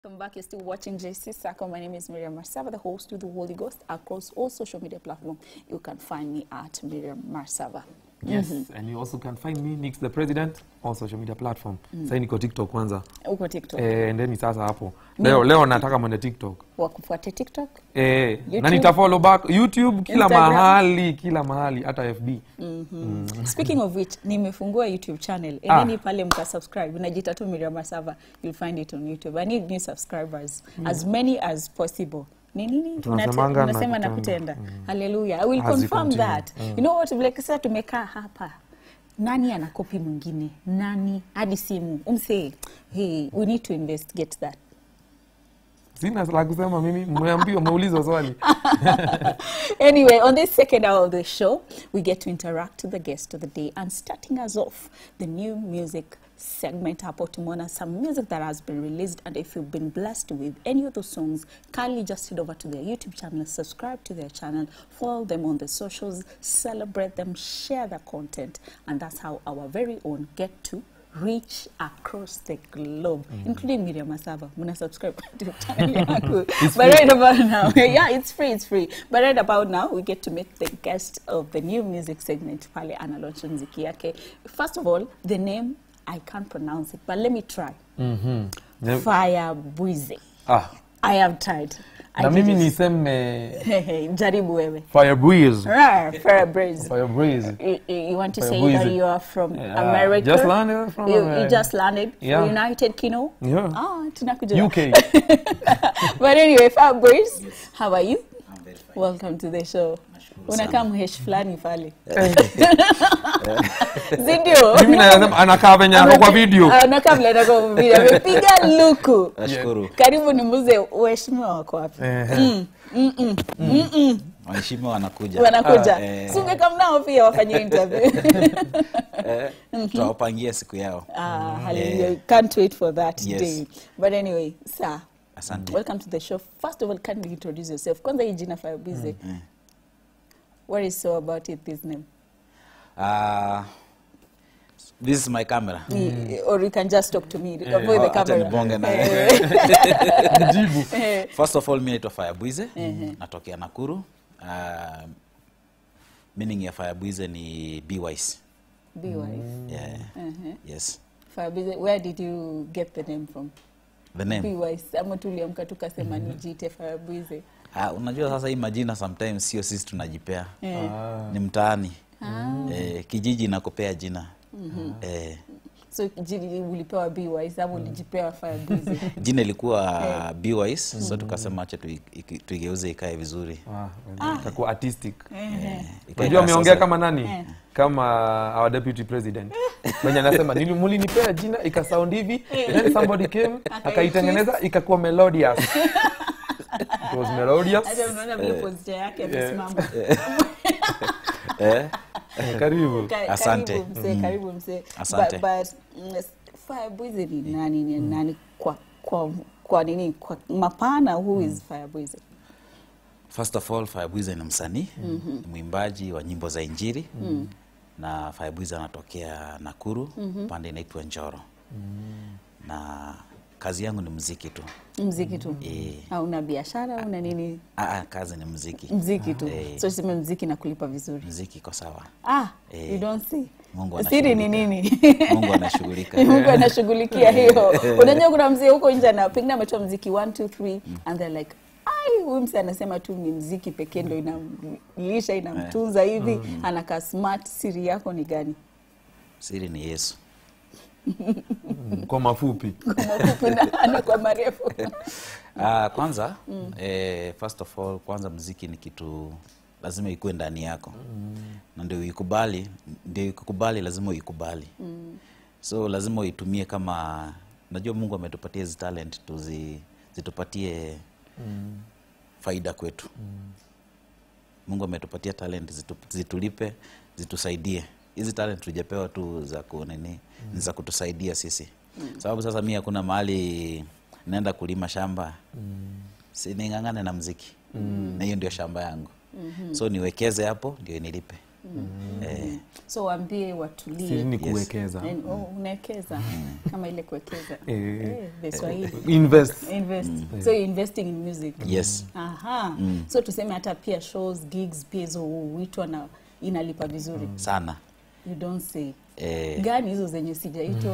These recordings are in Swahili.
Welcome back. You're still watching JC Sacco. My name is Miriam Marsava, the host with the Holy Ghost. Across all social media platforms, you can find me at Miriam Marsava. Yes, and you also can find me Nix the President on social media platform. Sasa niko TikTok kwanza. Uko TikTok. Eh, endeni sasa hapo. Leo leo nataka mwende TikTok. Wakufuate TikTok. Eh, YouTube. na nitafollow back YouTube kila Instagram. mahali, kila mahali hata FB. Speaking of which, nimefungua YouTube channel. Ah. Endeni pale mka subscribe. Unajita tu Miriam Marsava. You'll find it on YouTube. I need new subscribers. As many as possible. Ni nini? Tunasemanga Unate- unasema na na kutenda. kutenda. Hallelujah. I will As you confirm continue. that. You know what? Like sasa tumekaa hapa. Nani ana kopi mwingine? Nani? Hadi simu. Umsee, hey, we need to investigate that. Sina la kusema mimi, mmeambiwa mmeulizwa swali. anyway, on this second hour of the show, we get to interact with the guest of the day and starting us off the new music segment hapo tumeona some music that has been released and if you've been blessed with any of those songs kindly just head over to their youtube channel subscribe to their channel follow them on the socials celebrate them share their content and that's how our very own get to reach across the globe including Miriam Masava muna subscribe to the channel yangu but right about now yeah it's free it's free but right about now we get to meet the guest of the new music segment pale analaunch mziki yake first of all the name I can't pronounce it but let me try Mhm. Ne- Fire Bwize Ah, I have tried I na did mimi it. niseme jaribu wewe Fire Breeze. Rar, Fire Bwize Fire Breeze. you, you you want to Fire say that Bwize. you are from Yeah, America? just landed from you, you America. just landed from Yeah. United Kingdom? Yeah. Ah, tunakujua. UK. But anyway, Fabrice, how are you? I'm very fine. Welcome to the show. Nashukuru Unakaa sana. mhesh fulani pale. Sindio? Mimi nasema anakaa venye ako kwa video. Ah, Unakaa vile anako kwa video. Amepiga luku. Nashukuru. Karibu nimuze uheshimiwa wako wapi? Ehe. Waheshimiwa wanakuja. Wanakuja. Ah, eh, Si ungekaa nao pia wafanye interview. eh, tutawapangia siku yao. Ah, hallelujah. Can't wait for that Yes. day. But anyway, sir, Asante. welcome to the show. First of all, can you introduce yourself? Kwanza hii jina Firebize. What is so about it, this name? Ah, this is my camera. Ni- Or you can just talk to me. Avoid the Acha camera. nibonge na Mjibu. Eh, First of all, mi naitwa Firebwize. Natokea Nakuru. Ah, meaning ya Firebwize ni be wise. Be wise. Yeah. Uh-huh. Yes. Firebize, where did you get the name from? The Be name. wise. Ama tuliamka tukasema nijiite Firebize. Ah, unajua sasa hii majina sometimes sio sisi tunajipea. Eh. Ni mtaani. Eh, kijiji inakupea jina. Eh, So jili ulipewa Be wise ama ulijipewa Firebize? jina ilikuwa be wise so tukasema acha tui- iki- tuigeuze ikae vizuri Ah, itakuwa artistic. Ikae Unajua kaa ameongea sasa- kama nani? Kama our deputy president. Mwenye anasema nili mulinipea jina ikasound hivi, then somebody came akaitengeneza ikakuwa melodious. It was melodious. Hata unaona vile posture yake amesimama. eh? Eh, Karibu. Ka- Asante. Karibu mzee, karibu mzee. Asante. But, but mm, Firebwize ni nani ni nani kwa kwa kwa nini kwa mapana who is Firebwize? first of all Firebwize ni msanii ni mwimbaji wa nyimbo za injiri na Firebwize anatokea Nakuru pande inaitwa Njoro na kazi yangu ni mziki tu Mziki tu. Eh. Hauna biashara una nini? ah, ah, kazi ni mziki Mziki tu. Eh. So tuseme mziki na kulipa vizuri. mziki iko sawa Ah, Eh. you don't see. Mungu Siri ni anashughulika. nini? Mungu anashughulika Mungu anashughulikia hiyo. Unajua kuna mzee huko nje na pengine ametoa mziki 1 2 3 and they're like ai huyu mzee anasema tu ni mziki pekee ndo inamlisha inamtunza hivi anakaa smart siri yako ni gani siri ni Yesu Kwa mafupi. kwa mafupi na ana kwa marefu Ah, kwanza eh, first of all kwanza mziki ni kitu lazima ikuwe ndani yako na ndio uikubali ndio ikukubali lazima uikubali so lazima uitumie kama najua mungu ametupatia hizi talent tuzi, zitupatie faida kwetu mungu ametupatia talent zitu, zitulipe zitusaidie hizi talent tujapewa tu za kunini ni za kutusaidia sisi sababu sasa mi hakuna mahali naenda kulima shamba si ning'ang'ane na mziki na hiyo ndio shamba yangu so niwekeze hapo ndio inilipe eh, so waambie siri watulie ni Yes. kuwekeza And- oh, unawekeza kama ile kuwekeza Eh. Eh, the Swahili. invest invest so you're investing in music yes aha so tuseme hata pia shows gigs pia hizo huitwa na inalipa vizuri sana you don't say eh, gani hizo zenye sijaitwa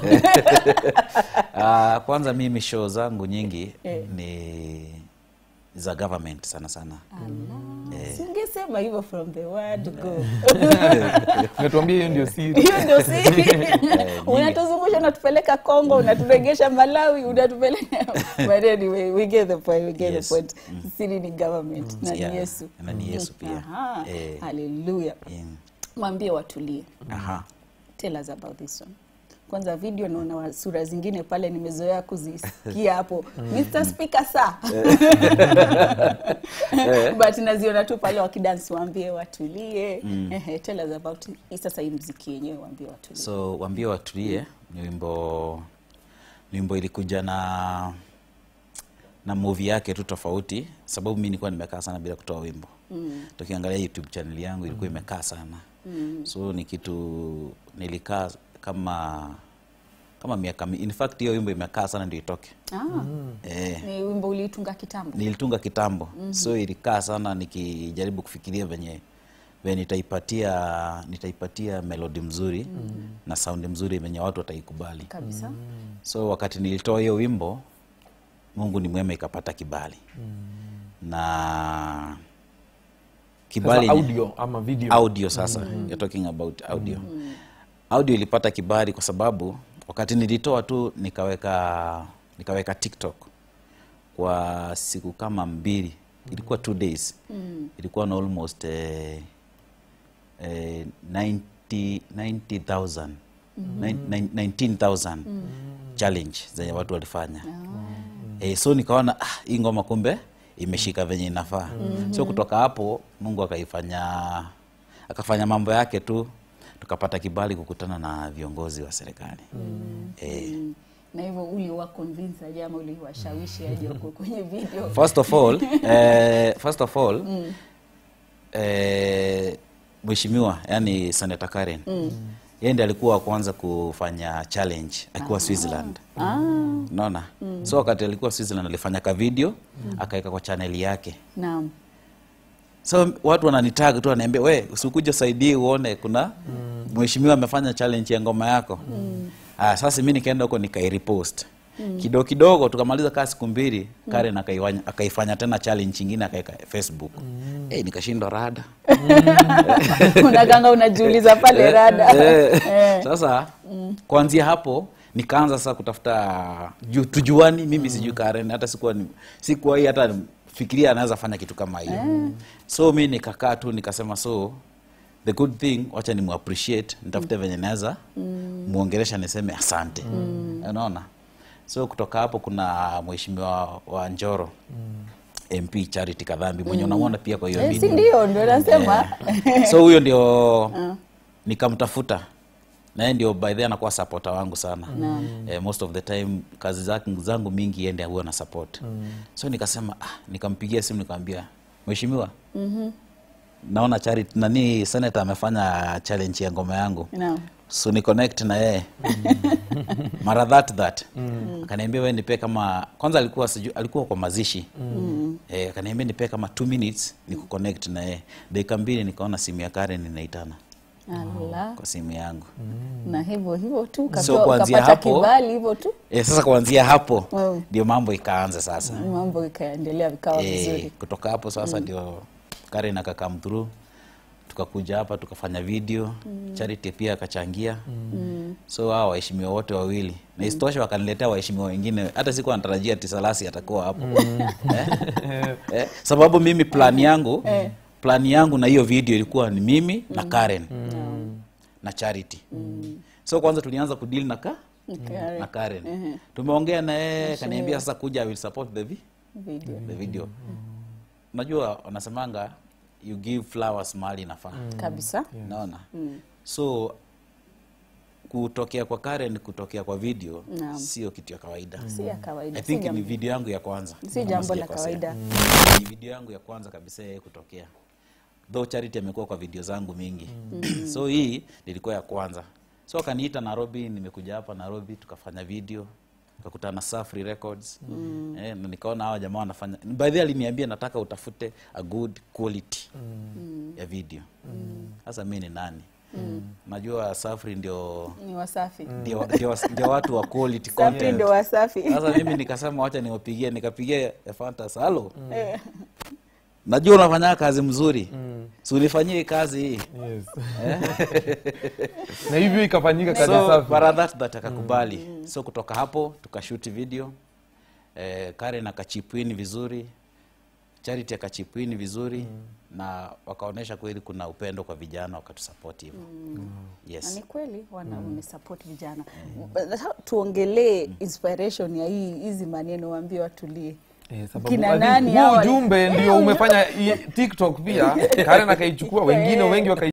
ah, kwanza mimi show zangu nyingi Eh. ni za government sana sana singesema hivyo from the word go natuambia hiyo ndio siri hiyo ndio siri unatuzungusha unatupeleka congo unaturegesha malawi unatupeleka but anyway we get the point we get Yes. the point siri ni government na ni Yeah, yesu na ni Yesu pia. Aha, Eh. haleluya in, mwambie watulie aha tell us about this one kwanza video naona wa- sura zingine pale nimezoea kuzisikia hapo mr speaker sa but naziona tu pale wakidansi waambie watulie Ehe, tell us about hii sasa hii mziki yenyewe waambie watulie so wambie watulie ni wimbo ni wimbo ilikuja na na movie yake tu tofauti sababu mi nilikuwa nimekaa sana bila kutoa wimbo mm. tukiangalia youtube channel yangu ilikuwa imekaa sana mm. so ni kitu nilikaa kama kama miaka mi- in fact hiyo wimbo imekaa sana ndio itoke ah, eh, ni wimbo uliitunga kitambo nilitunga kitambo mm-hmm. so ilikaa sana nikijaribu kufikiria venye venye nitaipatia nitaipatia melodi mzuri mm-hmm. na saundi mzuri venye watu wataikubali kabisa so wakati nilitoa hiyo wimbo mungu ni mwema ikapata kibali mm. na kibali Sasa yenye- audio ama video audio sasa mm. you're talking about audio mm. audio ilipata kibali kwa sababu wakati nilitoa tu nikaweka nikaweka tiktok kwa siku kama mbili ilikuwa two days mm. ilikuwa na almost eh, eh, 90 90000 Nine- nine- 19000 challenge zenye watu walifanya eh, so nikaona ah, hii ngoma kumbe imeshika venye inafaa so kutoka hapo mungu akaifanya akafanya mambo yake tu tukapata kibali kukutana na viongozi wa serikali eh, na hivyo uliwa convince aje ama uliwashawishi aje wako kwenye video first of all eh, first of all eh, mheshimiwa yani senator Karen yeye ndiye alikuwa wa kwanza kufanya challenge akiwa Switzerland ah, unaona so wakati alikuwa Switzerland alifanya ka video akaweka kwa chaneli yake naam so watu wananitag tu wanaambia we usikuja saidie uone kuna mheshimiwa amefanya challenge ya ngoma yako ah, sasa mi nikaenda huko nikairepost kidogo kidogo tukamaliza kaa siku mbili Karen akaiwanya- akaifanya tena challenge ingine akaeka facebook Eh, nikashindwa rada unaganga unajiuliza pale rada Eh, sasa kuanzia hapo nikaanza sasa kutafuta ju, tujuani mimi sijui Karen hata sikuwa ni- sikuwa hii hata fikiria anaweza fanya kitu kama hiyo so mi nikakaa tu nikasema so the good thing wacha ni muappreciate nitafute venye naweza muongelesha niseme asante unaona so kutoka hapo kuna mheshimiwa wa njoro mp charity kadhambi mwenye unamwona pia kwa hiyo Eh, si video ndio ndio nasema so huyo ndio nikamtafuta naye ndio by the anakuwa supporter wangu sana eh, most of the time kazi zake- zangu mingi ende huwa na support so nikasema ah, nikampigia simu nikamwambia mheshimiwa naona charity nani senator amefanya challenge ya ngoma yangu naam so ni connect na yeye mara that that akaniambia we nipe kama kwanza alikuwa siju, alikuwa kwa mazishi eh, akaniambia nipe kama two minutes ni kuconnect na yeye dakika mbili nikaona simu ya Karen inaitana ala kwa simu yangu na hivyo hivyo tu So, kapewa- kuanzia ukapata hapo- kibali hivyo tu eh, sasa kuanzia hapo Mm. ndio mambo ikaanza sasa mambo ikaendelea vikawa eh, vizuri kutoka hapo sasa ndio Karen akakam through tukakuja hapa tukafanya video Charity pia akachangia so hao waheshimiwa wote wawili na isitoshe wakaniletea waheshimiwa wengine hata sikuwa natarajia Tisalasi atakuwa hapo eh? eh? sababu mimi plan yangu plan yangu na hiyo video ilikuwa ni mimi na Karen na Charity so kwanza tulianza kudeal na ka Karen. na Karen tumeongea na yeye kaniambia sasa kuja I will support the vi video the video unajua wanasemanga you give flowers mahali inafaa kabisa naona so kutokea kwa Karen kutokea kwa video Naam. sio kitu ya kawaida si ya kawaida I si think ni jambo, video yangu ya kwanza si kama jambo la sijakosea. kawaida ni video yangu ya kwanza kabisa yeye kutokea though charity amekuwa kwa video zangu mingi so hii nilikuwa ya kwanza so akaniita nairobi nimekuja hapa nairobi tukafanya video tukakutana na Safri Records eh, na nikaona hawa jamaa wanafanya by the way aliniambia nataka utafute a good quality ya video sasa mi ni nani najua Safri ndio ni wasafi ndio, ndio, ndio watu wa quality safi content ndio wasafi sasa mimi nikasema wacha niwapigie nikapigia Fantas halo Eh, najua unafanya kazi mzuri si ulifanyia hii kazi hii yes. na hivyo ikafanyika kazi so safi para that that akakubali so kutoka hapo tukashuti video eh, Karen akachipwini vizuri Charity akachipwini vizuri na wakaonyesha kweli kuna upendo kwa vijana wakatusapoti hivyo na yes ni kweli wana wamesupport vijana Sasa tuongelee inspiration ya hii hizi maneno waambie watulie Eh, sababu Kina I think nani huo hawa? ujumbe ndio umefanya i- tiktok pia karen akaichukua wengine wengi wakai